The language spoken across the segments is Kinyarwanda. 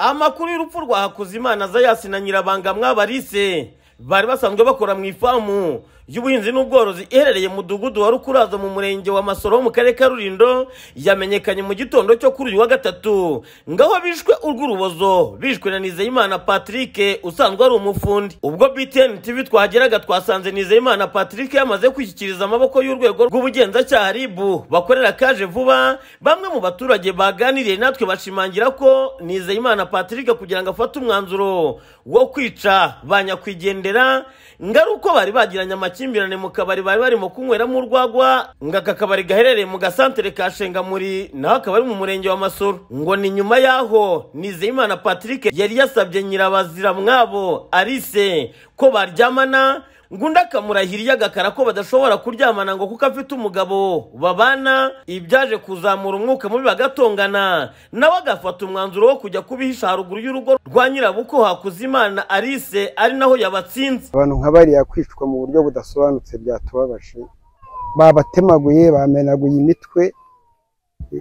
amakuru y'urupfu rwa hakuzimana zayasi na nyirabanga mwabarise bari basanzwe bakora mu ifamu y'ubuhinzi n'ubworozi iherereye mu mudugudu wa rukurazo mu murenge wa masoro wo mu karere ka rulindo yamenyekanye mu gitondo cyo kuri uyu wa gatatu ngaho bishwe urw'urubozo bishwe na nizeyimana patrick usanzwe ari umufundi ubwo btn tv twageraga twasanze nizeyimana patrick yamaze kwishyikiriza amaboko y'urwego rw'ubugenzacyaha ribu bakorera kaje vuba bamwe mu baturage baganiriye natwe bashimangira ko nizeyimana patrick kugira ngo afate umwanzuro wo kwica ba nyakwigendera ngaruko bari bagiranye amakimbirane mu kabari bari barimo kunyweramo urwagwa ngo aka kabari gaherereye mu gasantere ka shengamuri naho akaba ari mu murenge wa masoro ngo ni nyuma y'aho nizeyimana patrick yari yasabye nyirabazira mwabo arise ko baryamana ngo undi akamurahira agakara ko badashobora kuryamana ngo kuko afite umugabo babana ibyaje kuzamura umwuka mubi bagatongana nawe agafata umwanzuro wo kujya kubihisha haruguru y'urugo rwa nyirabuko hakuzimana arise ari naho yabatsinze abantu nka bariya kwicwa mu buryo budasobanutse byatubabaje babatemaguye bamenaguye imitwe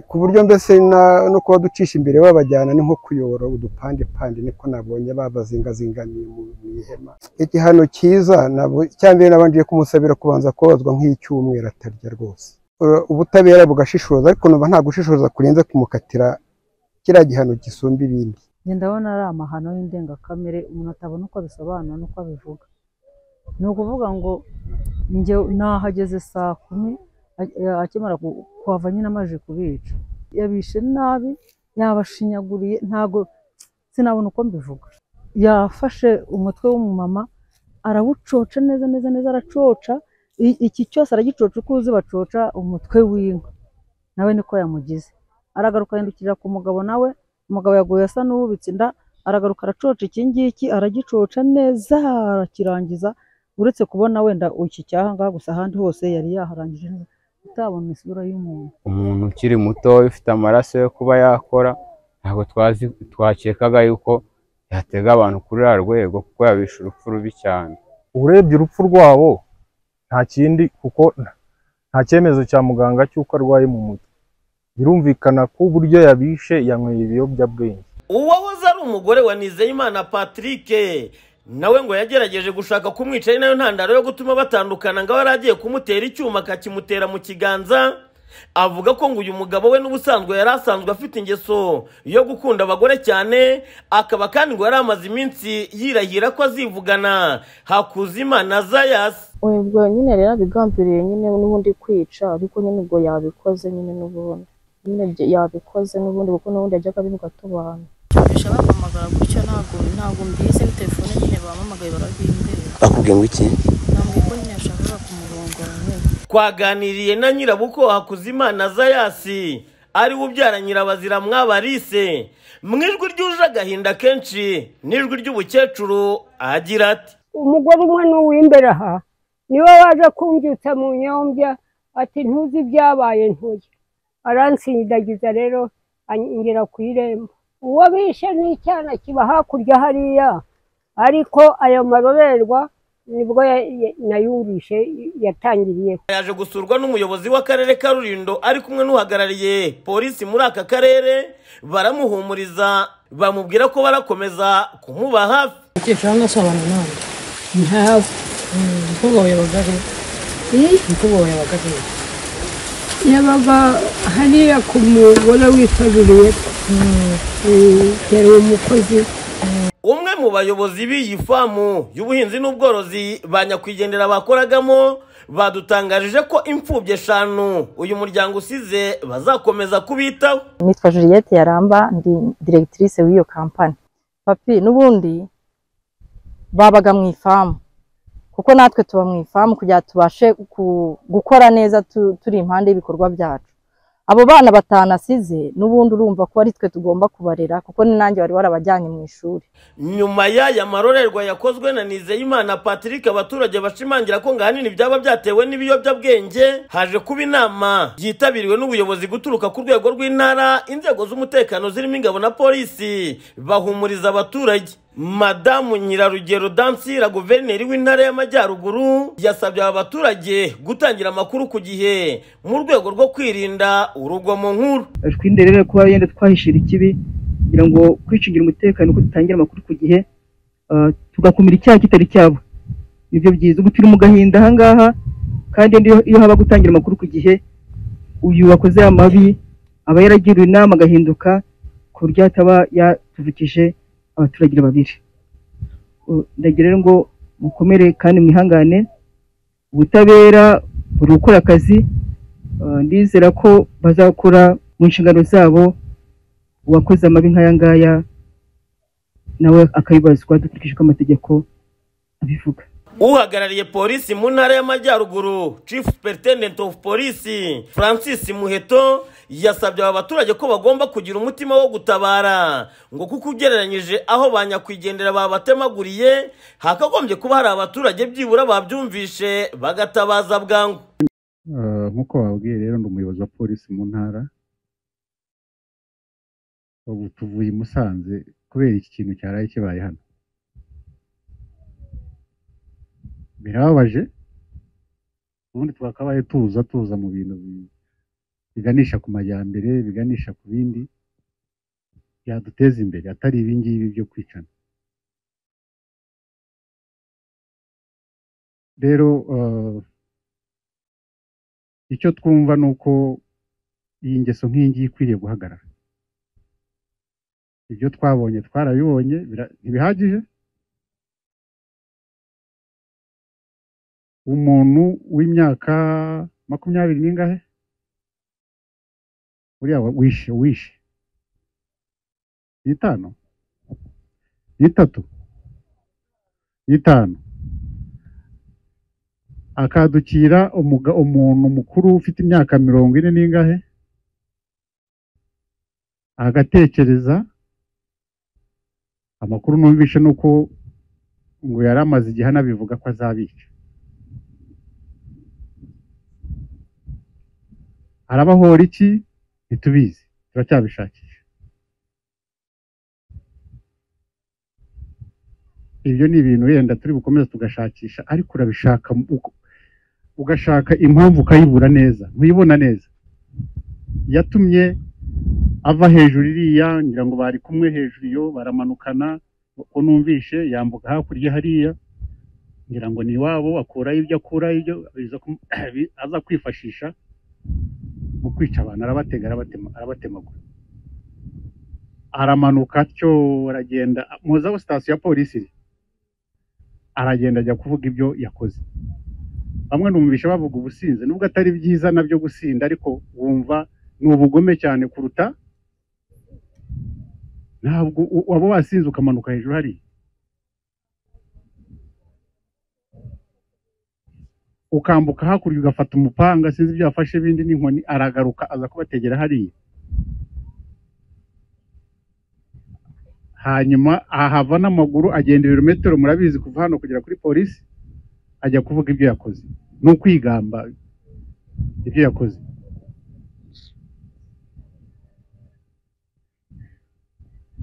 ku buryo mbese na- no kuba ducisha imbere babajyana ni nko kuyobora udupandepande niko nabonye babazingazinganiye mu mu ihema igihano cyiza nabo- cyambere nabanje kumusabira kubanza kubazwa nk'icyumweru atarya rwose Uh, ubutabera bugashishoza ariko numva nta gushishoza kurenze kumukatira kiriya gihano gisumba ibindi njye ndabona ari amahano y'indengakamere umuntu atabona uko abisobanura n'uko abivuga ni ukuvuga ngo njye nahageze saa kumi a- a- akimara ku- kuhava nyine amaze kubica yabishe nabi yabashinyaguriye ntago sinabona uko mbivuga yafashe umutwe w'umumama arawucoca neza neza neza aracoca I- iki cyose aragicoca uko uzi bacoca umutwe w'inka nawe niko yamugize aragaruka yandukirira ku mugabo nawe umugabo yaguye asa n'uwubitse inda aragaruka aracoca iki ngiki aragicoca neza arakirangiza uretse kubona wenda iki cyaha ngaha gusa ahandi hose yari yaharangije neza utabona isura y'umuntu umuntu ukiri muto ufite amaraso yo kuba yakora ntabwo twazi twakekaga yuko yatega abantu kuri ruriya rwego kuko yabisha urupfu rubi cyane urebye urupfu rwabo nta kindi kuko nta cyemezo cya muganga cy'uko arwaye mu mutwe birumvikana ko uburyo yabishe yanyweye ibiyobyabwenge uwahoze ari umugore wa nizeyimana patrick nawe ngo yagerageje gushaka kumwica ari nayo ntandaro yo gutuma batandukana ngo abe yari agiye kumutera icyuma akakimutera mu kiganza avuga ko ngo uyu mugabo we n'ubusanzwe yari asanzwe afite ingeso yo gukunda abagore cyane akaba kandi ngo yari amaze iminsi yirahira ko azivugana hakuzimana zayasi ubwo nyine rero abigambiriye nyine n'ubundi kwica ariko nyine ubwo yabikoze nyine n'ubundi nyine bye- yabikoze n'ubundi kuko n'ubundi yajyaga abivuga tubana bishobora bampamagara gutyo ntabwo ntabwo mbizi ni telefone nyine bampamagaye barabimbera bakubwiye ngo iki ntabwo ko nyine yashakaga kumurongora nyine twaganiriye na nyirabuko hakuzimana zayasi ari we ubyara nyirabazira mwabarise mu ijwi ryuje agahinda kenshi n'ijwi ry'ubukecuru agira ati umugore umwe n'uw'imbere aha niwe waje kumbyutsa mu nyombya ati ntuzi ibyabaye ntuye aransindagiza rero anyinjira ku irembo uwo bishe n'icyana kiba hakurya hariya ariko ayo marorerwa nibwo ya- ya- nayumvishe yatangiriye yaje gusurwa n'umuyobozi w'akarere ka rulindo ari kumwe n'uhagarariye polisi muri aka karere baramuhumuriza bamubwira ko barakomeza kumuba hafi umukecuru hano asobana nawe ntawe umukobwa wawe yabaga ari umukobwa wawe yabaga ari yabaga hariya ku mugore witabiriye yari umukozi umwe mu bayobozi b'iyi famu y'ubuhinzi n'ubworozi ba nyakwigendera bakoragamo badutangarije ko imfubyi eshanu uyu muryango usize bazakomeza kubitaho nitwa Juliette Yaramba ndi directrice w'iyo kampani papi n'ubundi babaga mu ifamu kuko natwe tuba mu ifamu kugira ngo tubashe ku- gukora neza tu- turi impande y'ibikorwa byacu abo bana batanasize n'ubundi urumva ko ari twe tugomba kubarera kuko ni nanjye wari warabajyanye mu ishuri nyuma y'aya marorerwa yakozwe na nizeyimana patrick abaturage bashimangira ko ngo ahanini byaba byatewe n'ibiyobyabwenge haje kuba inama yitabiriwe n'ubuyobozi guturuka ku rwego rw'intara inzego z'umutekano zirimo ingabo na polisi bahumuriza abaturage madamu nyirarugero dansira guverineri w'intara y'amajyaruguru yasabye aba baturage gutangira amakuru ku gihe mu rwego rwo kwirinda urugomo nkuru twirinde rero kuba yenda twahishira ikibi kugira ngo kwicungira umutekano ko dutangira amakuru ku gihe ah, tugakumira icyaha kitari cyabo nibyo byiza ubu turi mu gahinda ahangaha kandi n'iyo- iyo haba gutangira amakuru ku gihe uyu wakoze amabi aba yaragiriwe inama agahinduka ku buryo ataba yatuvukije abaturage babiri Uh, ndagira rero ngo mukomere kandi mwihangane ubutabera buri gukora akazi Uh, ndizera ko bazakora mu nshingano zabo uwakoze amabi nk'aya ngaya nawe akabibazwa dukurikije uko amategeko abivuga uhagarariye polisi mu ntara y'amajyaruguru chief superintendent of police francis muheto yasabye aba baturage ko bagomba kugira umutima wo gutabara ngo kuko ugereranyije aho ba nyakwigendera babatemaguriye hakagombye kuba hari abaturage byibura babyumvishe bagatabaza bwangu Eh, nk'uko bababwiye rero ndi umuyobozi wa polisi mu ntara ubu tuvuye i musanze kubera iki kintu cyaraye kibaye hano birababaje ubundi twakabaye tuza tuza mu bintu bi- biganisha ku majyambere biganisha ku bindi byaduteza imbere atari ibingibi byo kwicana rero eh, icyo twumva ni uko iyi ngeso nk'iyi ngiyi ikwiriye guhagarara ibyo twabonye twarabibonye bira- ntibihagije umuntu w'imyaka makumyabiri n'ingahe uriya wa- wishe wishe ni itanu ni itatu ni itanu akadukira umuga- umuntu mukuru ufite imyaka mirongo ine n'ingahe agatekereza amakuru numvishe ni uko ngo yari amaze igihe anabivuga ko azabica arabahora iki ntitubizi turacyabishakisha ibyo ni ibintu wenda turi bukomeza tugashakisha ariko urabishaka mu- uko- ugashaka impamvu ukayibura neza ntuyibona neza yatumye ava hejuru iriya ngira ngo bari kumwe hejuru iyo baramanukana uko numvishe yambuka hakurya hariya ngira ngo ni iwabo akuraho ibyo akuraho ibyo aza kum- aza kwifashisha mu kwica abantu arabatega arabatema arabatemagura aramanuka atyo aragenda muzi aho sitasiyo ya polisi iri aragenda ajya kuvuga ibyo yakoze bamwe numvisha bavuga ubusinzi nubwo atari byiza nabyo gusinda ariko wumva ni ubugome cyane kuruta ntabwo u- waba wasinze ukamanuka hejuru hariya ukambuka hakurya ugafata umupanga sinzi ibyo yafashe bindi n'inkoni aragaruka aza kubategera hariya hanyuma ahava n'amaguru agenda ibirometero murabizi kuva hano kugera kuri polisi ajya kuvuga ibyo yakoze ni ukwigamba ibyo yakoze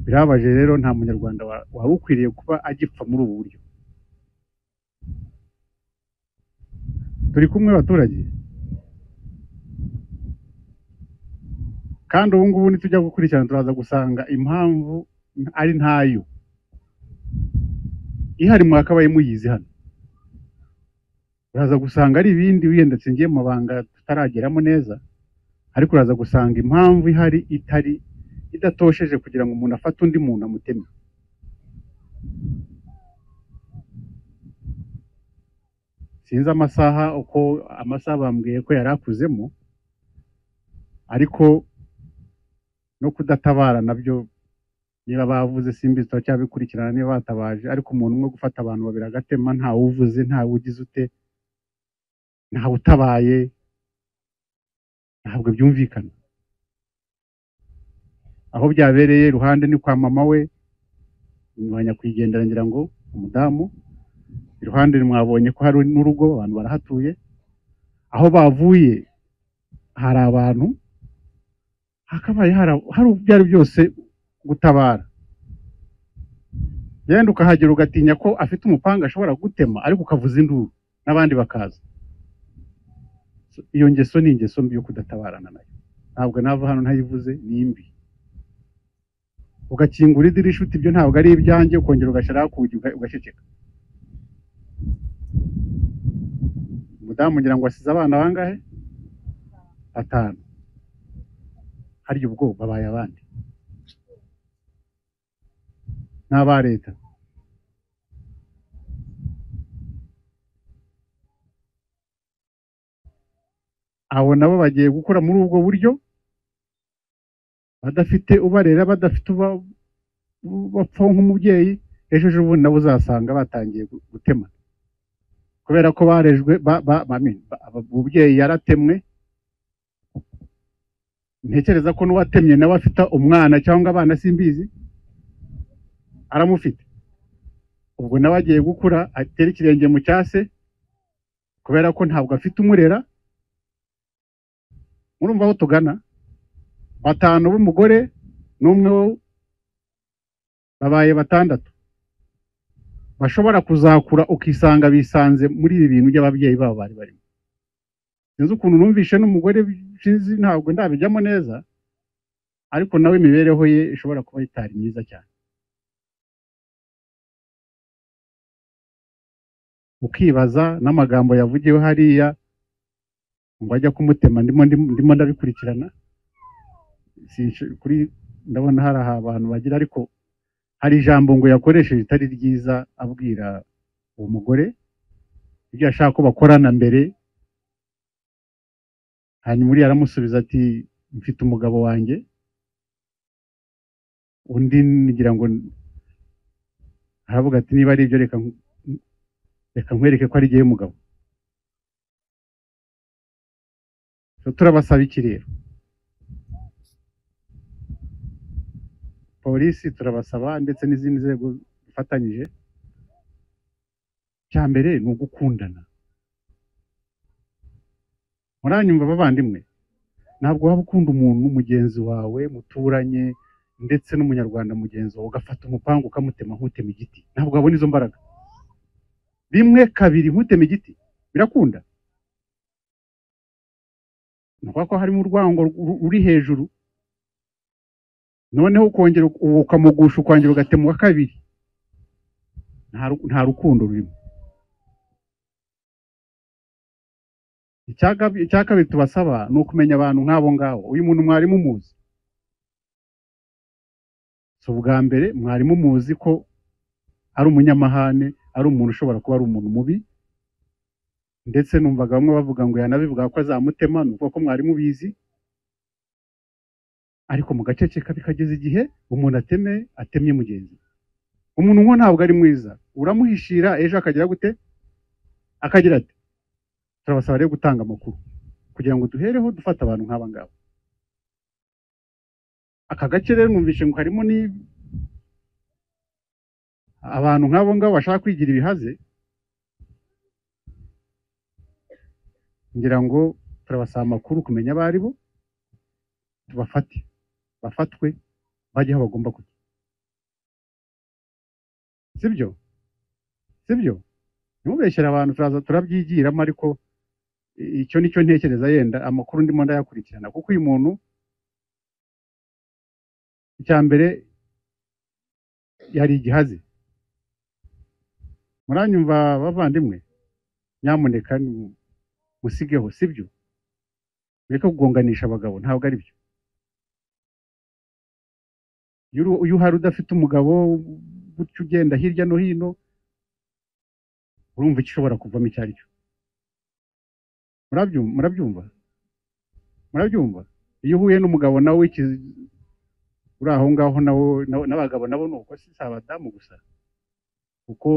birababaje rero nta munyarwanda wa- wari ukwiriye kuba agipfa muri ubu buryo turi kumwe abaturage kandi ubu ngubu nitujya gukurikirana turaza gusanga impamvu ari ntayo ihari mwakabaye muyizi hano uraza gusanga ari ibindi wenda ngiye mu mabanga tutarageramo neza ariko uraza gusanga impamvu ihari itari idatosheje kugira ngo umuntu afate undi muntu amuteme sinzi amasaha uko amasaha bambwiye ko yari akuzemo ariko no kudatabara nabyo niba bavuze simbi turacyabikurikirana niba batabaje ariko umuntu umwe gufata abantu babiri agatema ntawe uvuze ntawe ugize ute ntawe utabaye ntabwo byumvikana aho byabereye iruhande ni kwa mama we ba nyakwigendera ngira ngo umudamu iruhande mwabonye ko hari n'urugo abantu barahatuye aho bavuye hari abantu hakabaye hari- hari ibyo ari byose gutabara yenda ukahagera ugatinya ko afite umupanga ashobora gutema ariko ukavuza induru n'abandi bakaza So, iyo ngeso ni ingeso mbi yo kudatabarana nayo ntabwo nava hano ntayivuze ni imbi ugakingura idirisha uti ibyo ntabwo ari ibyanjye ukongera ugashyiraho ku ugaceceka umudamu ngira ngo asize abana bangahe batanu harya ubwo babaye abandi n'aba leta abo nabo bagiye gukora muri ubwo buryo badafite ubarera badafite bapfa nk'umubyeyi ejo ejo ubundi nabo uzasanga batangiye gutema kubera ko barejwe umubyeyi yaratemwe ntekereza ko n'uwatemye nawe afite umwana cyangwa abana simbizi aramufite ubwo nawe agiye gukura atera ikirenge mu cyase kubera ko ntabwo afite umurera murumva aho tugana batanu b'umugore n'umwe babaye batandatu bashobora kuzakura ukisanga bisanze muri ibi bintu by'ababyeyi babo bari barimo sinzi ukuntu numvishe n'umugore bizi ntabwo ndabijyamo neza ariko nawe imibereho ye ishobora kuba itari myiza cyane ukibaza n'amagambo yavugiwe hariya ngo ajya kumutema ndimo ndabikurikirana ndabona hari abantu bagira ariko hari ijambo ngo yakoresheje ritari ryiza abwira uwo mugore ibyo ashaka ko bakorana mbere hanyuma uriya aramusubiza ati mfite umugabo wanjye undi ngira ngo aravuga ati niba ari ibyo reka nkwereke ko ari igihe mugabo turabasaba iki rero polisi turabasaba ndetse n'izindi nzego zifatanyije cya mbere ni ugukundana muranyumva bavandimwe ntabwo waba ukunda umuntu mugenzi wawe muturanye ndetse n'umunyarwanda mugenzi wawe ugafata umupangu ukamutema nk'utema igiti ntabwo wabona izo mbaraga rimwe kabiri nk'utema igiti birakunda ko harimo urwango ruri hejuru noneho ukongera ukamugusha ukongera ugatema uwa kabiri nta rukundo rurimo icya kabiri tubasaba ni ukumenya abantu nk'abo ngabo uyu muntu mwarimu umuzi si ubwa mbere mwarimu umuzi ko ari umunyamahane ari umuntu ushobora kuba ari umuntu mubi ndetse numvaga bamwe bavuga ngo yanabivuga ko azamutema ni uko mwari mubizi ariko mu gace ke bikageza igihe umuntu ateme atemye mugenzi umuntu nk'uwo ntabwo ari mwiza uramuhishira ejo akagira gute akagira ati turabasaba rero gutanga amakuru kugira ngo duhereho dufata abantu nk'aba ngaba aka gace rero numvishe ngo harimo ni abantu nk'abo ngabo bashaka kwigira ibihaze ngira ngo turabasaba amakuru kumenya abo ari bo tubafate bafatwe bajye aho bagomba kujya sibyo sibyo ntimubeshyire abantu turaza turabyigiramo ariko icyo nicyo ntekereza yenda amakuru ndimo ndayakurikirana kuko uyu muntu icya mbere yari igihazi muranyumva bavandimwe nyamuneka musigeho sibyo mureke kugonganisha abagabo ntabwo ari byo iyo uhari udafite umugabo gutya ugenda hirya no hino urumva igishobora kuvamo icyo ari cyo murabyumva murabyumva iyo uhuye n'umugabo nawe uri aho ngaho n'abagabo nabo ni uko si abadamu gusa kuko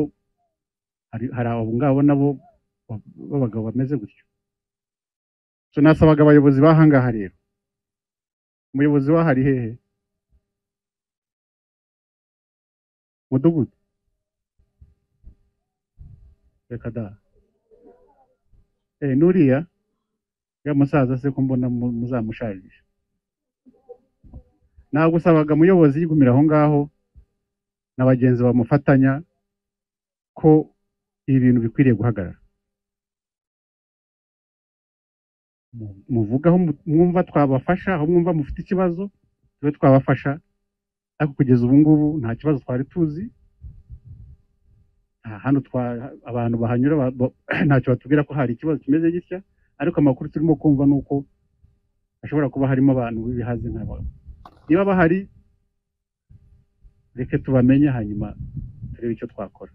hari abo ngabo nabo b'abagabo bameze gutyo tunasabaga abayobozi b'ahangaha rero umuyobozi w'ahari hehe mudugudu reka da eee n'uriya ya musaza se ko mbona muzamusharije ntabwo usabaga umuyobozi yigumira aho ngaho na bagenzi bamufatanya ko ibi bintu bikwiriye guhagarara muvuga aho mwumva twabafasha aho mwumva mufite ikibazo tube twabafasha ariko kugeza ubu ngubu nta kibazo twari tuzi nta hano twa- abantu bahanyura ba- ba- ntacyo batubwira ko hari ikibazo kimeze gitya ariko amakuru turimo kumva ni uko hashobora kuba harimo abantu b'ibihazi nk'aba niba bahari reka tubamenye hanyuma turebe icyo twakora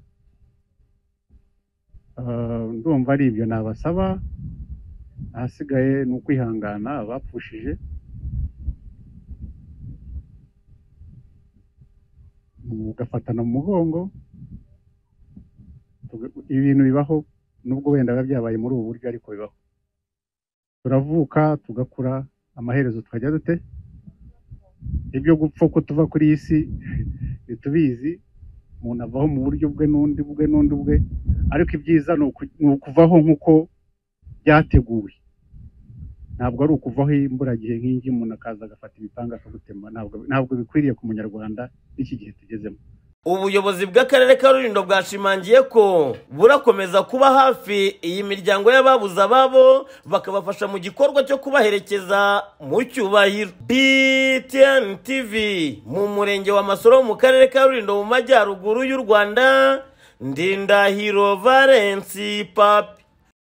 Ah, ndumva ari ibyo nabasaba ahasigaye ni ukwihangana abapfushije mugafatana mu mugongo Tuga- ibintu bibaho nubwo wenda biba byabaye muri ubu buryo ariko bibaho turavuka tugakura amaherezo tukajya dute ibyo gupfa ko tuva kuri iyi si ntitubizi umuntu avaho mu buryo bwe n'undi bwe n'undi bwe ariko ibyiza ni uku- ni ukuvaho nk'uko byateguwe ntabwo ari ukuvaho imburagihe nk'ingi umuntu akaza agafata ibipanga akagutema ntabwo ntabwo bikwiriye ku munyarwanda n'iki gihe tugezemo ubuyobozi bw'akarere ka rulindo bwashimangiye ko burakomeza kuba hafi iyi miryango y'ababuze ababo bakabafasha mu gikorwa cyo kubaherekeza mu cyubahiro btn tv mu murenge wa masoro mu karere ka rulindo mu majyaruguru y'u rwanda ndindahiro valensi papi